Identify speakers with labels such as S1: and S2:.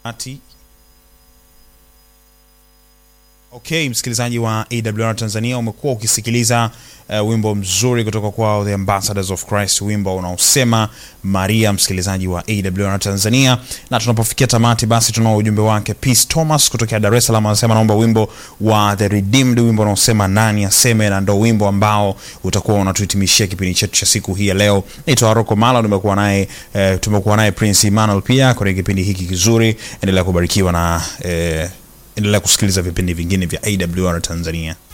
S1: ati Okay, msikilizaji wa AWR Tanzania, umekuwa ukisikiliza uh, wimbo mzuri kutoka kwao The Ambassadors of Christ, wimbo unaosema Maria, msikilizaji wa AWR Tanzania. Na tunapofikia tamati, basi tunao ujumbe wake Peace Thomas kutokea Dar es Salaam, anasema naomba wimbo wa The Redeemed, wimbo unaosema nani aseme, na ndo wimbo ambao utakuwa unatuhitimishia kipindi chetu cha siku hii ya leo. Naitwa Rocco Mala, tumekuwa naye eh, tumekuwa naye Prince Emmanuel pia kwenye kipindi hiki kizuri. Endelea kubarikiwa na eh, endelea kusikiliza vipindi vingine vya AWR Tanzania.